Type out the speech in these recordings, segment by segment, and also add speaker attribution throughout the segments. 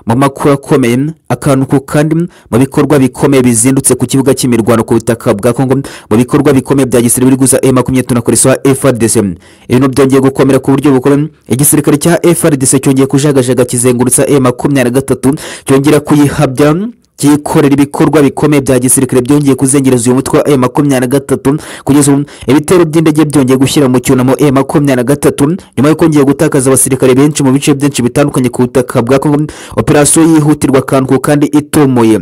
Speaker 1: mu makuru akomeye akantu ku kandi mu bikorwa bikomeye bizindutse ku kibuga cy'imirwano ku butaka bwa kongo mu bikorwa bikomeye bya gisirikare biri guza e makumyabiri na koreswa frdc ibintu byongeye gukomera ku buryo bukuru igisirikare cya frdc cyongeye kujagajaga kizengurutsa e makumyabiri na gatatu cyongera kuyihabya cyikorera ibikorwa bikomeye bya gisirikare byongeye kuzengereza uyu mutwe wa e makumyabiri na gatatu kugeza ubu ibitero by'indege byongeye gushyira mu cyunamo e makumyabiri na gatatu nyuma yo kongera gutakaza abasirikare benshi mu bice byinshi bitandukanye ku butaka bwa kongo operasiyo yihutirwa akantu kandi itumuye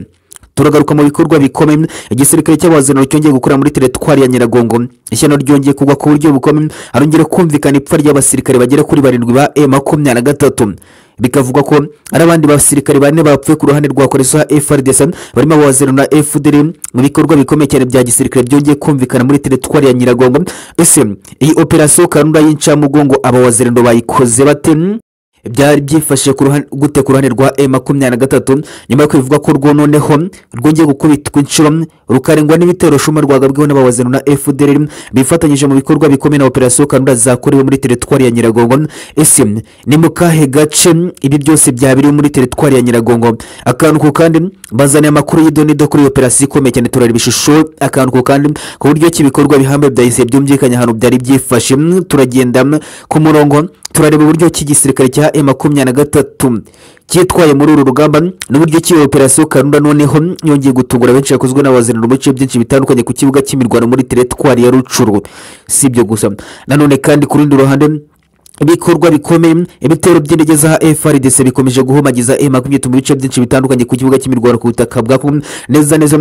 Speaker 1: turagaruka mu bikorwa bikomeye igisirikare cy'abahazaraniro cyongeye gukora muri teritwari ya nyiragongo ishyano ryongeye kugwa ku buryo bukomeye harongera kumvikana ipfa ry'abasirikare bagera kuri barindwi ba e makumyabiri na gatatu bikavugwa ko ari abandi basirikare bane bapfuye ku ruhande rwa koresha frdc barimo abahazaranira fdr mu bikorwa bikomeye cyane bya gisirikare byongeye kumvikana muri teritwari ya nyiragongo ese iyi operasiyo karunda y'incamugongo abahazaraniro bayikoze bate byari byifashe gute ku ruhande rwa e makumyabiri na gatatu nyuma yo kwivuga ko rwo noneho rwongeye gukubitwa inshuro rukarengwa n'ibitero shuma rwagabweho n'abawazi na fdr bifatanyije mu bikorwa bikomeye na operasiyo kanura zakorewe muri teritwari ya nyiragongo ese ni mu kahe gace ibi byose byabiri muri teritwari ya nyiragongo akantu ku kandi bazaniye amakuru y'idonido kuri iyo operasiyo ikomeye cyane turareba ishusho akantu ku kandi ku buryo ki ibikorwa bihambaye byahise byumvikanye ahantu byari byifashe turagenda ku murongo turareba uburyo ki igisirikare cya e makumyabiri na gatatu cyitwaye muri uru rugamba n'uburyo ki operasiyo karunda noneho yongeye gutungura benshi yakozwe n'abaziranira mu bice byinshi bitandukanye ku kibuga cy'imirwano muri teritwari ya rucuru si ibyo gusa nanone kandi ku rundi ruhande ibikorwa bikomeye ibitero by'indege za frdc bikomeje guhumagiza e makumyabiri mu bice byinshi bitandukanye ku kibuga cy'imirwano ku butaka bwa neza neza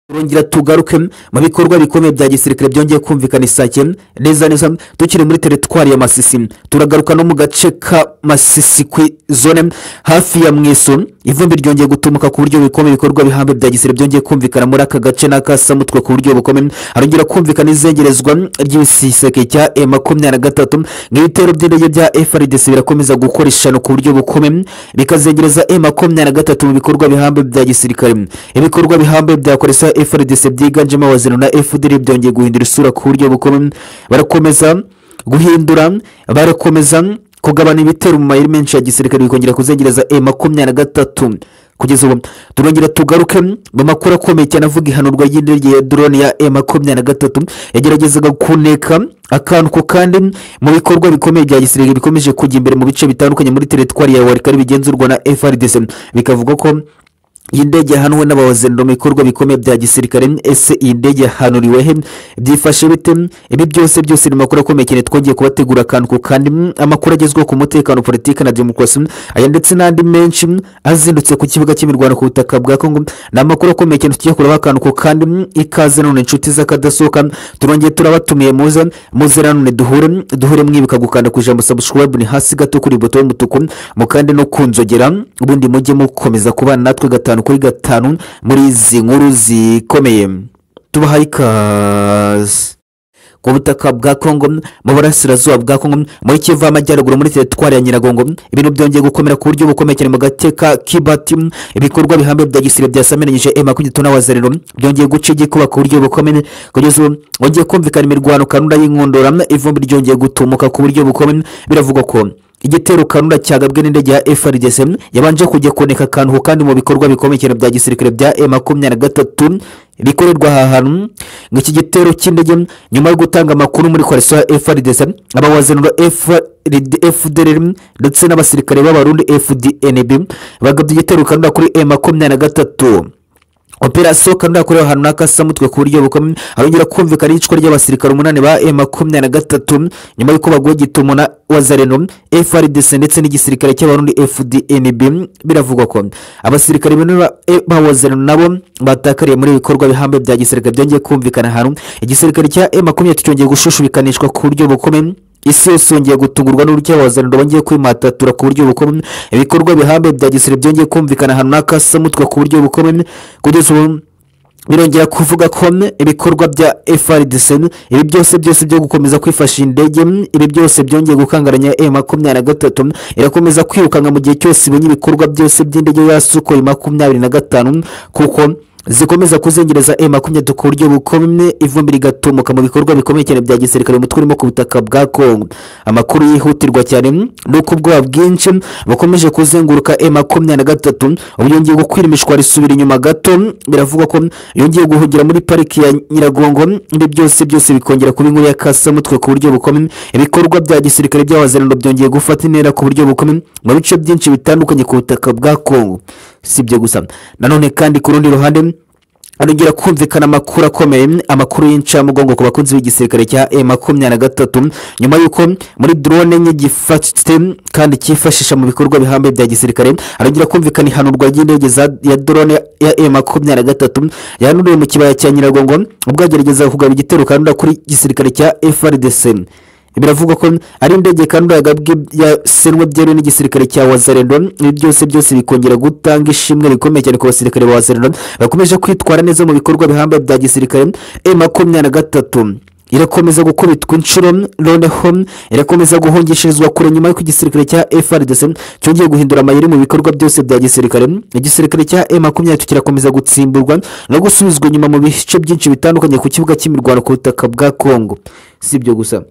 Speaker 1: turongera tugaruke mu bikorwa bikomeye bya gisirikare byongeye kumvikana isake neza neza tukiri muri teritwari ya masisi turagaruka no mu gace ka masisi ku zone hafi ya mweso ivumbi ryongeye gutumuka ku buryo bikomeye ibikorwa bihambe bya gisirikare byongeye kumvikana muri aka gace n'akasamutwe ku buryo bukomeye harongera kumvikana izengerezwa ry'ibisiseke cya e makumyabiri na gatatu nk'ibitero by'indege bya frdc birakomeza gukora ishano ku buryo bukomeye bikazengereza e makumyabiri na gatatu mu bikorwa bihambe bya gisirikare ibikorwa bihambe byakoresa frdc byiganjemo abazana na fdr byongeye guhindura isura ku buryo bukomeye barakomeza guhindura barakomeza kugabana ibitero mu mayeri menshi ya gisirikare bikongera kuzengereza e makumyabiri na gatatu kugeza ubu turongera tugaruke mu makuru akomeye cyane avuga ihanurwa ry'indege ya drone ya e makumyabiri na gatatu yageragezaga kuneka akantu ku kandi mu bikorwa bikomeye bya gisirikare bikomeje kujya imbere mu bice bitandukanye muri teritwari ya warikari bigenzurwa na frdc bikavuga ko iyi ndege yahanwe n'abawazenera mu bikorwa bikomeye bya gisirikare ese iyi ndege yahanuriwe he byifashe bite ibi byose byose ni amakuru akomeye cyane twongeye kubategura akantu ku kandi amakuru agezweho ku mutekano politiki na demokarasi aya ndetse n'andi menshi azindutse ku kibuga cy'imirwano ku butaka bwa kongo ni amakuru akomeye cyane tugiye kureba akantu ku kandi ikaze none inshuti z'akadasohoka turongeye turabatumiye muze muze nanone duhure duhure mwibuka gukanda ku ijambo sabusikarayibu ni hasi gato kuri buto y'umutuku mukande no kunzogera ubundi mujye mukomeza kubana natwe gatanu kuri gatanu muri izi nkuru zikomeye tubahaye ikaze ku butaka bwa kongo mu burasirazuba bwa kongo muri kivu amajyaruguru muri teritwari ya nyiragongo ibintu byongeye gukomera ku buryo bukomeye cyane mu gace ka kibati ibikorwa bihambaye bya gisirikare byasamiranyije e makumyabiri n'abazerero byongeye guca igikuba ku buryo bukomeye kugeza ubu wongeye kumvikana imirwano kanunda y'inkundura ivumbi ryongeye gutumuka ku buryo bukomeye biravugwa ko igitero kanura cyagabwe n'indege ya frdc yabanje kujya koneka akantu kandi mu bikorwa bikomeye cyane bya gisirikare bya e makumyabiri na gatatu bikorerwa aha hantu iki gitero cy'indege nyuma yo gutanga amakuru muri koresha frdc abawazenura fdr ndetse n'abasirikare b'abarundi fdnb bagabye igitero kanura kuri e makumyabiri na gatatu operasiyo kandi yakorewe ahantu n'akasamutwe ku buryo bukomeye arongera kumvikana iyicwa ry'abasirikare umunani ba e makumyabiri na gatatu nyuma y'uko baguye gituma na wazareno frdc ndetse n'igisirikare cy'abarundi fdnb biravugwa ko abasirikare ba wazareno nabo batakariye muri ibikorwa bihambaye bya gisirikare byongeye kumvikana ahantu igisirikare cya e makumyabiri cyongeye gushushubikanishwa ku buryo bukomeye isi yose yongeye gutungurwa n'uburyo abazanira bongeye kwimatatura ku buryo bukomeye ibikorwa bihambaye bya gisirikare byongeye kumvikana ahantu n'akasamutwe ku buryo bukomeye kugeza ubu birongera kuvuga ko ibikorwa bya frdc ibi byose byose byo gukomeza kwifasha indege ibi byose byongeye gukangaranya e makumyabiri na gatatu irakomeza kwirukanka mu gihe cyose ibonye ibikorwa byose by'indege ya sukoyi makumyabiri na gatanu kuko zikomeza kuzengereza e makumyabiri ku buryo bukomye ivumbi rigatumuka mu bikorwa bikomeye cyane bya gisirikare umutwe urimo ku butaka bwa kongo amakuru yihutirwa cyane ni uko ubwoba bwinshi bukomeje kuzenguruka e makumyabiri na gatatu ubu yongeye gukwiremishwa risubira inyuma gato biravuga ko yongeye guhungira muri pariki ya nyiragongo ibi byose byose bikongera kuba inkuru ya kasamutwe ku buryo bukomeye ibikorwa bya gisirikare by'abazerano byongeye gufata intera ku buryo bukomeye mu bice byinshi bitandukanye ku butaka bwa kongo si ibyo gusa nanone kandi ku rundi ruhande arongera kumvikana amakuru akomeye amakuru y'incamugongo ku bakunzi b'igisirikare cya e makumyabiri na gatatu nyuma y'uko muri drone enye gifashwe kandi cyifashisha mu bikorwa bihambaye bya gisirikare arongera kumvikana ihanurwa ry'indege za- ya drone ya e makumyabiri na gatatu yanuriwe mu kibaya cya nyiragongo ubwo yagerageza kugaba igitero kanura kuri gisirikare cya frdc biravugwa ko ari indege kandi yagabwe yasenwe byeruye n'igisirikare cya wazarendo ibi byose byose bikongera gutanga ishimwe rikomeye cyane ku basirikare ba wazarendo bakomeje kwitwara neza mu bikorwa bihambaye bya gisirikare e makumyabiri na gatatu irakomeza gukubitwa inshuro noneho irakomeza guhungishirizwa kure nyuma y'uko igisirikare cya frdc cyongeye guhindura amayeri mu bikorwa byose bya gisirikare igisirikare cya e makumyabiri kirakomeza gutsimburwa no gusubizwa inyuma mu bice byinshi bitandukanye ku kibuga cy'imirwano ku butaka bwa kongo si ibyo gusa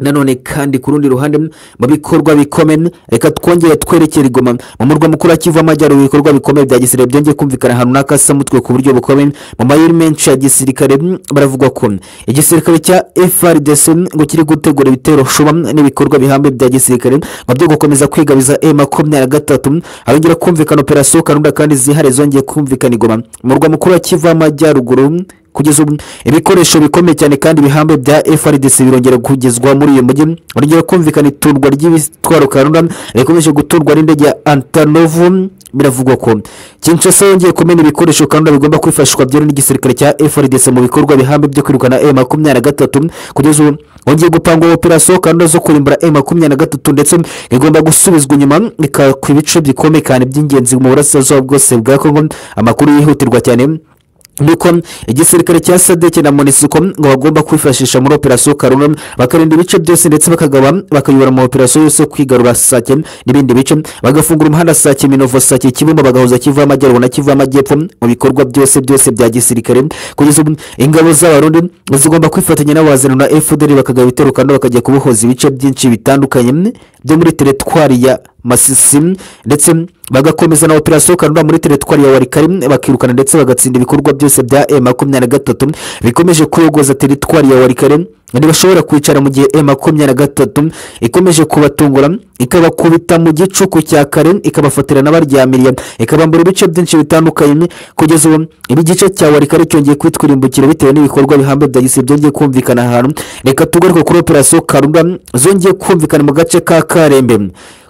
Speaker 1: nanone kandi ku rundi ruhande mu bikorwa bikomeye reka twongere twerekere igoma mu murwa mukuru wa kivu amajyaruguru ibikorwa bikomeye bya gisirikare byongeye kumvikana ahantu n'akasamutwe ku buryo bukomeye mu mayeri menshi ya gisirikare mm, baravuga ko igisirikare cya frdc mm, ngo kiri gutegura ibitero shuba mm, n'ibikorwa bihambaye bya gisirikare ngo byo gukomeza kwigabiza e makumyabiri na gatatu mm, hongera kumvikana operasiyo kanunda kandi zihariye zongeye kumvikana igoma mu murwa mukuru wa kivu amajyaruguru mm, kugeza ubu ibikoresho bikomeye cyane kandi bihambaye bya frdc birongera kugezwa muri uyu mujyi urugero kumvikana iturwa ry'ibitwaro karura rikomeje guturwa n'indege ya antanovu biravugwa ko kinshasa yongeye kumena ibikoresho karura bigomba kwifashishwa byeruye n'igisirikare cya frdc mu bikorwa bihambaye byo kwirukana e makumyabiri na gatatu kugeza ubu hongeye gupangwa operasiyo karura zo kurimbura e makumyabiri na gatatu ndetse igomba gusubizwa inyuma ikakwa ibice bikomeye cyane by'ingenzi mu burasirazuba bwose bwa kongo amakuru yihutirwa cyane nuko igisirikare cya sadeke na monisiko ngo bagomba kwifashisha muri operasiyo karuna bakarinda ibice byose ndetse bakagaba bakayobora mu operasiyo yose yo kwigarura sake n'ibindi bice bagafungura umuhanda sake minovo sake kibumba bagahuza kivu y'amajyaruguru na kivu y'amajyepfo mu bikorwa byose byose bya gisirikare kugeza ubu ingabo z'abarundi zigomba kwifatanya n'abazana na fdr bakagaba ibitero kandi bakajya kubohoza ibice byinshi bitandukanye byo muri teretwari ya masisi ndetse bagakomeza na operasiyo kanura muri teretwari ya warikari bakirukana ndetse bagatsinda ibikorwa byose bya e makumyabiri na gatatu bikomeje kuyogoza teretwari ya warikari ntibashobora kwicara mu gihe e makumyabiri na gatatu ikomeje kubatungura ikabakubita mu gicuku cya kare ikabafatira n'abaryamiriye ikabambura ibice byinshi bitandukanye kugeza ubu igice cya warikari cyongeye kwitwirimbukira bitewe n'ibikorwa bihambaye bya gisirikare byongeye kumvikana ahantu reka tugaruke kuri operasiyo karura zongeye kumvikana mu gace ka karembe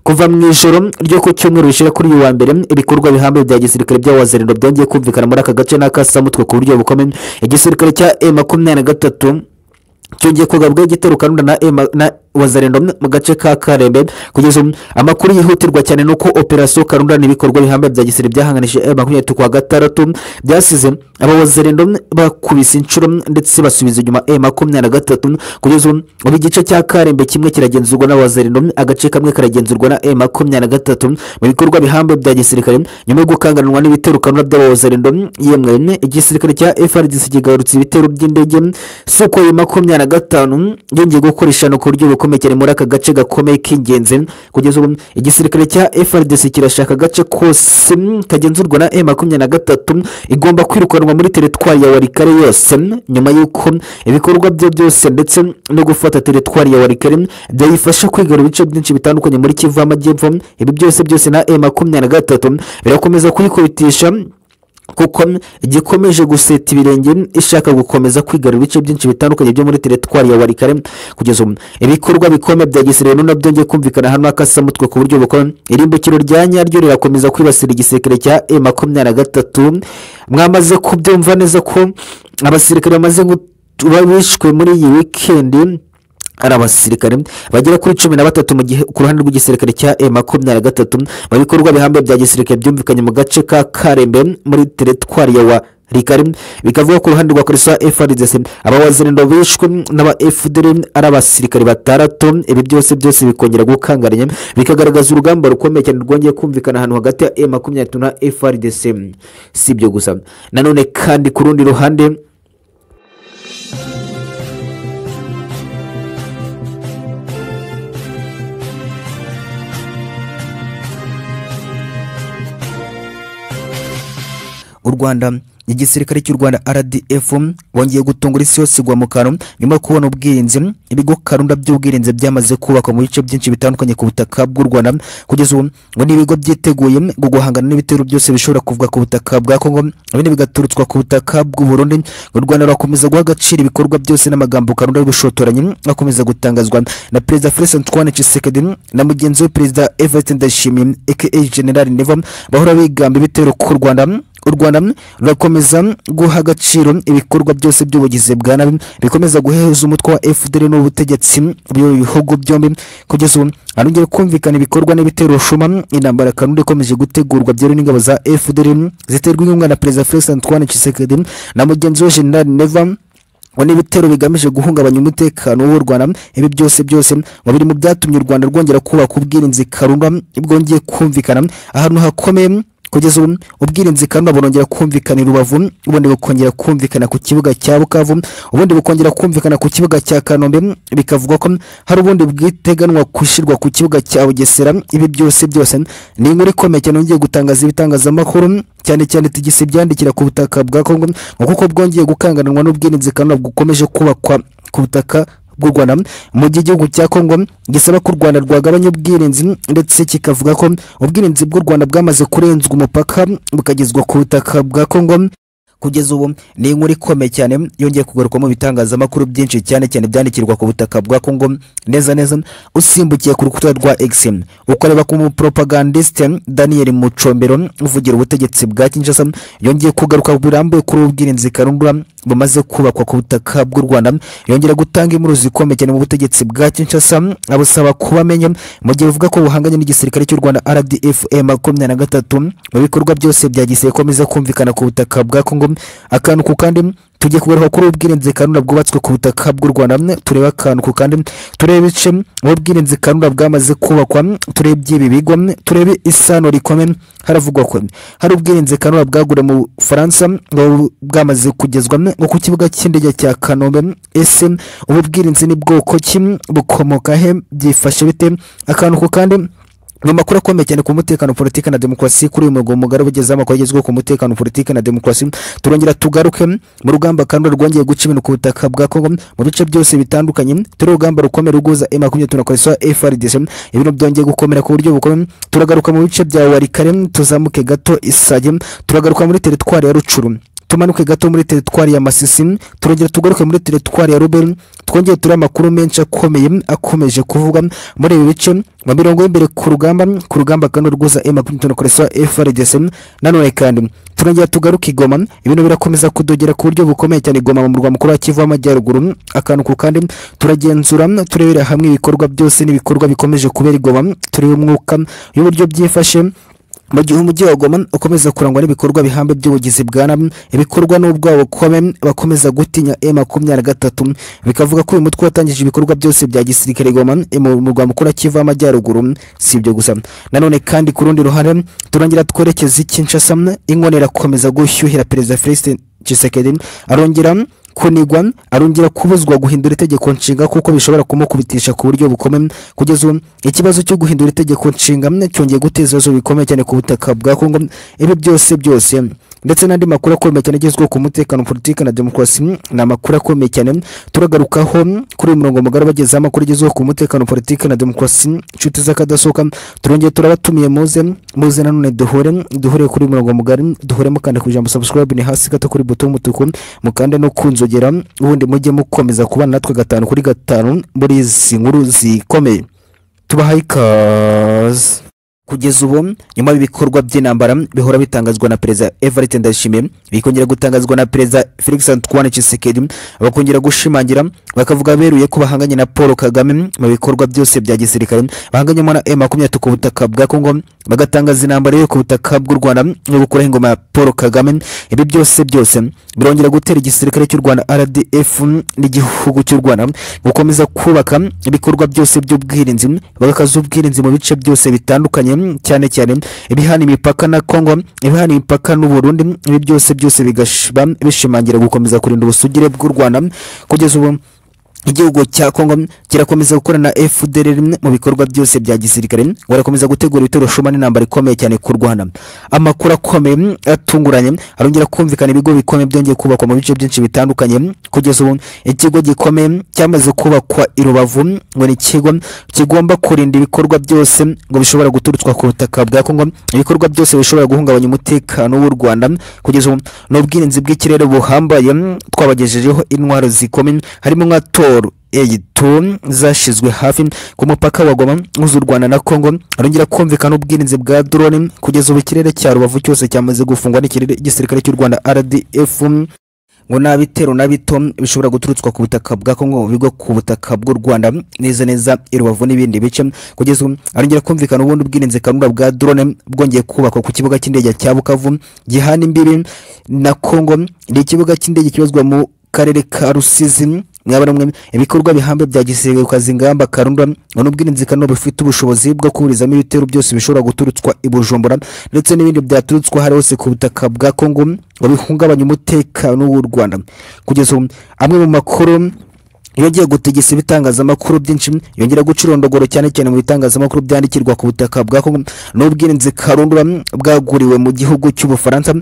Speaker 1: kuva mu ijoro ryo ku cyumweru rishyira kuri uyu wa mbere ibikorwa bihambaye bya gisirikare bya wazarendo byongeye kumvikana muri aka gace n'akasamutwe ku buryo bukomeye igisirikare cya e makumyabiri na gatatu cyongeye kugabwa igitero kanunda na e ma- na wazarendo mu gace ka karembe kugeza ubu amakuru yihutirwa cyane ni uko operasiyo karunda n'ibikorwa bihambaye bya gisirikare byahanganije e makumyabiri ku wa gatandatu byasize aba wazarendo bakubise inshuro ndetse basubiza inyuma e makumyabiri na gatatu kugeza ubu ubu igice cya karembe kimwe kiragenzurwa n'abazarendo agace kamwe karagenzurwa na e makumyabiri na gatatu mu bikorwa bihambaye bya gisirikare nyuma yo gukanganwa n'ibitero kanura by'abawazarendo yemwe igisirikare cya frdc kigarutse ibitero by'indege sukoyi makumyabiri na gatanu yongeye gukoresha no ku buryo bukomeye cyane muri aka gace gakomeye k'ingenzi kugeza ubu igisirikare cya frdc kirashaka agace kose kagenzurwa na e makumyabiri na gatatu igomba kwirukanwa muri teretwari ya warikare yose nyuma y'uko ibikorwa bye byose ndetse no gufata teretwari ya warikare byayifasha kwigarura ibice byinshi bitandukanye muri kivu y'amajyepfo ibi byose byose na e makumyabiri na gatatu birakomeza kuyikubitisha kuko igikomeje guseta ibirenge ishaka gukomeza kwigarura ibice byinshi bitandukanye byo muri teretwari ya warikare kugeza ubu ibikorwa bikomeye bya gisirikare none byongeye kumvikana hano hakasamutwe ku buryo bukomeye irimbukiro rya nyaryo rirakomeza kwibasira igisirikare cya e makumyabiri na gatatu mwamaze kubyumva neza ko abasirikare bamaze kuba bishwe muri iyi wikendi ari abasirikare bagera kuri cumi na batatu mu gihe ku ruhande rw'igisirikare cya e makumyabiri na gatatu mu bikorwa bihambaye bya gisirikare byumvikanye mu gace ka karembe muri teretwari ya wa rikari bikavuga ko uruhande rwa koreswa frdc abawazirindo bishwe n'aba fdr ari abasirikare batandatu ibi byose byose bikongera gukangaranya bikagaragaza urugamba rukomeye cyane rwongeye kumvikana ahantu hagati ya e makumyabiri na frdc si ibyo gusa nanone kandi ku rundi ruhande u rwanda igisirikare cy'u rwanda rdf bongeye gutungura isi yose igwa mu kantu nyuma yo kubona ubwirinzi ibigo karunda by'ubwirinzi byamaze kubakwa mu bice byinshi bitandukanye ku butaka bw'u rwanda kugeza ubu ngo ni ibigo byiteguye ngo guhangana n'ibitero byose bishobora kuvuga ku butaka bwa kongo bine bigaturutswa ku butaka bw'u burundi ngo u rwanda rurakomeza guha agaciro ibikorwa byose n'amagambo karunda y'ubushotoranyi akomeza gutangazwa na perezida felix antoine tshisekedi na mugenzi we perezida everest ndayishimiye aka general neva bahora bigamba ibitero ku rwanda u rwanda rurakomeza guha agaciro ibikorwa byose by'ubugizi bwa nabi bikomeza guheza umutwe wa fdr n'ubutegetsi bw'ibi bihugu byombi kugeza ubu harongera kumvikana ibikorwa n'ibitero shuma intambara kanunda ikomeje gutegurwa byeruye n'ingabo za fdr ziterwa inkunga na perezida felix antoine tshisekedi na mugenzi we general neva ngo n'ibitero bigamije guhungabanya umutekano w'u rwanda ibi byose byose ngo biri mu byatumye u rwanda rwongera kubaka ubwirinzi karunda bwongeye kumvikana ahantu hakomeye kugeza ubu ubwirinzi kandi burongera kumvikana i rubavu ubundi bukongera kumvikana ku kibuga cya bukavu ubundi bukongera kumvikana ku kibuga cya kanombe bikavugwa ko hari ubundi bwiteganwa gushyirwa ku kibuga cya bugesera ibi byose byose ni inkuru ikomeye cyane yongeye gutangaza ibitangazamakuru cyane cyane tigisi byandikira ku butaka bwa kongo ngo kuko bwongeye gukanganwa n'ubwirinzi kandi bukomeje kubakwa ku butaka bw'u rwanda mu gihe igihugu cya kongo gisaba ko u rwanda rwagabanya ubwirinzi ndetse kikavuga ko ubwirinzi bw'u rwanda bwamaze kurenzwa umupaka bukagezwa ku butaka bwa kongo kugeza ubu ni inkuru ikomeye cyane yongeye kugarukwa mu bitangazamakuru byinshi cyane cyane byandikirwa ku butaka bwa kongo neza neza usimbukiye ku rukuta rwa x ukareba ku muporopagandisite daniel mucombero uvugira ubutegetsi bwa kinshasa yongeye kugaruka birambuye kuri ubwirinzi karundura bumaze kubakwa ku butaka bw'u rwanda yongera gutanga inkuru zikomeye cyane mu butegetsi bwa kinshasa abusaba kubamenya mu gihe buvuga ko buhanganye n'igisirikare cy'u rwanda rdf makumyabiri na gatatu mu bikorwa byose bya gisirikare bikomeza kumvikana ku butaka bwa kongo akantu ku kandi tugiye kugaruka kuri ubwirinzi kanura bwubatswe ku butaka bw'u rwanda tureba akantu ku kandi turebe ibice aho ubwirinzi kanura bwamaze kubakwa turebe iby'ibi bigo turebe isano rikomeye haravugwa ko hari ubwirinzi kanura bwaguriwe mu bufaransa bwamaze kugezwa nko ku kibuga cy'indege cya kanombe ese ubu bwirinzi ni bwoko ki bukomoka he byifashe bite akantu ku kandi ni amakuru akomeye cyane ku mutekano politiki na demokarasi kuri uyu murongo mugari ugezeho amakuru agezweho ku mutekano politiki na demokarasi turongera tugaruke mu rugamba kandi rwongeye guca ibintu ku butaka bwa kongo mu bice byose bitandukanye turi urugamba rukomeye ruguza e makumyabiri tunakoresha frdc ibintu byongeye gukomera ku buryo bukomeye turagaruka mu bice bya warikare tuzamuke gato isage turagaruka muri teritwari ya rucuru tumanuke gato muri teritwari ya masisi turongera tugaruke muri teritwari ya ruberi twongere turi amakuru menshi akomeye akomeje kuvuga muri ibi bice mu mirongo y'imbere ku rugamba ku rugamba kandi rwuza e makumyabiri n'itanu koresha frdc nanone kandi turongera tugaruke igoma ibintu birakomeza kudogera ku buryo bukomeye cyane igoma mu murwa mukuru wa kivu w'amajyaruguru akantu ku kandi turagenzura turebera hamwe ibikorwa byose n'ibikorwa bikomeje kubera igoma tureba umwuka y'uburyo byifashe mu gihe umujyi wa goma ukomeza kurangwa n'ibikorwa bihambe by'ubugizi bwa nabi ibikorwa n'ubwabo bukome bakomeza gutinya e makumyabiri na gatatu bikavuga ko uyu mutwe watangije ibikorwa byose bya gisirikare goma mu murwa mukuru kiva amajyaruguru si ibyo gusa nanone kandi ku rundi ruhande turangira twerekeza i kinshasa inkono irakomeza gushyuhira perezida felix tshisekedi arongera kunigwa arongera kubuzwa guhindura itegeko nshinga kuko bishobora kumukubitisha ku buryo bukomeye kugeza ubu ikibazo cyo guhindura itegeko nshinga cyongeye guteza ibibazo bikomeye cyane ku butaka bwa kongo ibi byose byose ndetse n'andi makuru akomeye cyane agezweho ku mutekano politiki na demokarasi ni amakuru akomeye cyane turagarukaho kuri uyu murongo mugari bagezeho amakuru agezweho ku mutekano politiki na demokarasi inshuti z'akadasohoka turongeye turabatumiye muze muze nanone duhure duhure kuri uyu murongo mugari duhure mukanda ku ijambo subscribe ni hasi gato kuri buto y'umutuku mukande no ku nzogera ubundi mujye mukomeza kubana natwe gatanu kuri gatanu muri izi nkuru zikomeye tubahaye ikaze kugeza ubu nyuma y'ibikorwa by'intambara bihora bitangazwa na perezida everett ndayishimiye bikongera gutangazwa na perezida felix antoine tshisekedi bakongera gushimangira bakavuga beruye ko bahanganye na paul kagame mu bikorwa byose bya gisirikare bahanganyemo na e makumyatatu ku butaka bwa kongo bagatangaza intambara yo ku butaka bw'u rwanda yo gukuraho ingoma ya paul kagame ibi byose byose birongera gutera igisirikare cy'u rwanda rdf n'igihugu cy'u rwanda gukomeza kubaka ibikorwa byose by'ubwirinzi bagakaza ubwirinzi mu bice byose bitandukanye cyane cyane ibihana imipaka na kongo ibihana imipaka n'u burundi ibi byose byose bigashiba bishimangira gukomeza kurinda ubusugire bw'u rwanda kugeza ubu igihugu cya kongo kirakomeza gukorana na fdr mu bikorwa byose bya gisirikare ngo barakomeza gutegura ibitero shuma n'intambara ikomeye cyane ku rwanda amakuru akomeye mm, atunguranye arongera kumvikana ibigo bikomeye byongeye kubakwa mu bice byinshi bitandukanye mm, kugeza ubu ikigo gikomeye mm, cyamaze kubakwa i rubavu mm, ngo ni ikigo mm, kigomba kurinda ibikorwa byose mm, ngo bishobora guturutswa ku butaka bwa kongo ibikorwa byose bishobora guhungabanya umutekano w'u rwanda mm, kugeza ubu ni ubwirinzi bw'ikirere buhambaye mm, twabagejejeho intwaro zikomeye harimo nka tor eyitu zashizwe hafi ku mupaka wa goma uhuza u rwanda na kongo arongera kumvikana ubwirinzi bwa drone kugeza ubu ikirere cya rubavu cyose cyamaze gufungwa n'ikirere igisirikare cy'u rwanda rdf ngo nta bitero na bito bishobora guturutswa ku butaka bwa kongo bigo ku butaka bw'u rwanda neza neza i rubavu n'ibindi bice kugeza ubu arongera kumvikana ubundi ubwirinzi kanura bwa drone bwongeye kubakwa ku kibuga cy'indege cya bukavu gihana imbibi na kongo ni ikibuga cy'indege kibazwa mu karere ka rusizi mwaba namwe ibikorwa bihambe bya gisirikare ukaza ingamba karunda ngo n'ubwirinzi kano bifite ubushobozi bwo kuburizamo ibitero byose bishobora guturutswa i Bujumbura ndetse n'ibindi byaturutswa hari hose ku butaka bwa Kongo ngo bihungabanye umutekano w'u Rwanda kugeza ubu amwe mu makuru yongeye gutegesa ibitangazamakuru byinshi yongera gucurondogoro cyane cyane mu bitangazamakuru byandikirwa ku butaka bwa Kongo n'ubwirinzi karundura bwaguriwe mu gihugu cy'Ubufaransa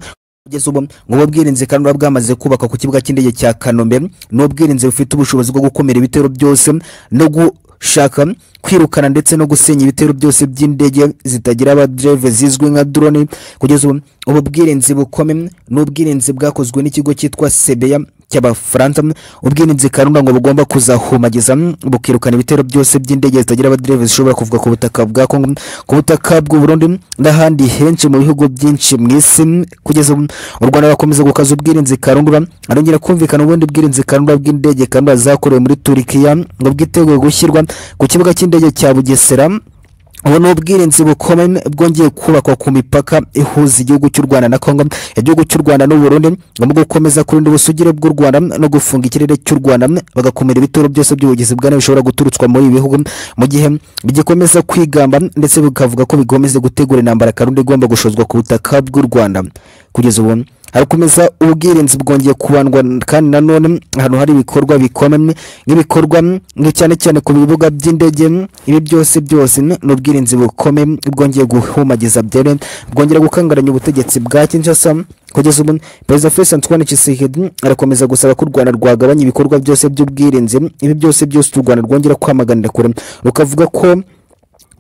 Speaker 1: kugeza ubu ngo ubwirinzi kanura bwamaze kubakwa ku kibuga cy'indege cya kanombe ni ubwirinzi bufite ubushobozi bwo gukumira ibitero byose no gushaka kwirukana ndetse no gusenya ibitero byose by'indege zitagira abadereve zizwi nka drone kugeza ubu ubu bwirinzi bukomeye ni ubwirinzi bwakozwe n'ikigo cyitwa sebeya cy'abafaransa ubwirinzi kanura ngo bugomba kuzahumagiza bukirukana ibitero byose by'indege zitagira abadereve zishobora kuvuga ku butaka bwa kongo ku butaka bw'u Burundi n'ahandi henshi mu bihugu byinshi mu isi kugeza ubu u rwanda bakomeza gukaza ubwirinzi karundura arongera kumvikana ubundi bwirinzi karundura bw'indege karundura zakorewe muri turikiya ngo bwiteguye gushyirwa ku kibuga cy'indege cya bugesera ubu ni ubwirinzi bukomeye bwongeye kubakwa ku mipaka ihuza igihugu cy'u rwanda na kongo igihugu cy'u rwanda n'u burundi ngo mu gukomeza kurinda ubusugire bw'u rwanda no gufunga ikirere cy'u rwanda bagakumira ibitero byose by'ubugizi bwa nabi bishobora guturutswa muri ibi bihugu mu gihe bigikomeza kwigamba ndetse bikavuga ko bikomeza gutegura intambara karundi igomba gushozwa ku butaka bw'u rwanda kugeza ubu harakomeza ubwirinzi bwongeye kubandwa kandi nanone ahantu hari ibikorwa bikomeye nk'ibikorwa cyane cyane ku bibuga by'indege ibi byose byose ni ubwirinzi bukomeye bwongeye guhumagiza byere bwongera gukangaranya ubutegetsi bwa kinshasa kugeza ubu perezida felix antoine tshisekedi arakomeza gusaba ko u rwanda rwagabanya ibikorwa byose by'ubwirinzi ibi byose byose u rwanda rwongera kwamaganira kure rukavuga ko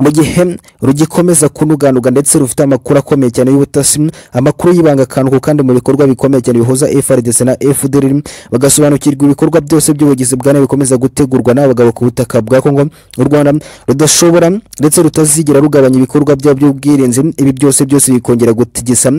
Speaker 1: mu gihe rugikomeza kunuganuga ndetse rufite amakuru akomeye cyane y'ubutasi amakuru y'ibanga kantu kandi mu bikorwa bikomeye cyane bihuza FRDC na FDR bagasobanukirwa ibikorwa byose by'ubugizi bwa nabi bikomeza gutegurwa n'abagabo ku butaka bwa Kongo u Rwanda rudashobora ndetse rutazigera rugabanya ibikorwa byabo by'ubwirinzi ibi byose byose bikongera gutigisa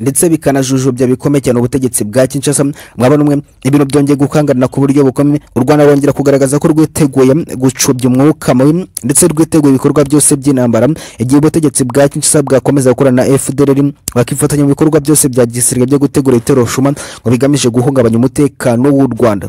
Speaker 1: ndetse bikanajujubya bikomeye cyane ubutegetsi bwa Kinshasa mwaba numwe ibintu byongeye gukangarana ku buryo bukomeye u Rwanda rwongera kugaragaza ko rwiteguye gucubya umwuka mubi ndetse rwiteguye ibikorwa byose by'intambara igihe ubutegetsi bwa Kinshasa bwakomeza gukorana na FDLR bakifatanya mu bikorwa byose bya gisirikare byo gutegura ibitero shuma ngo bigamije guhungabanya umutekano w'u Rwanda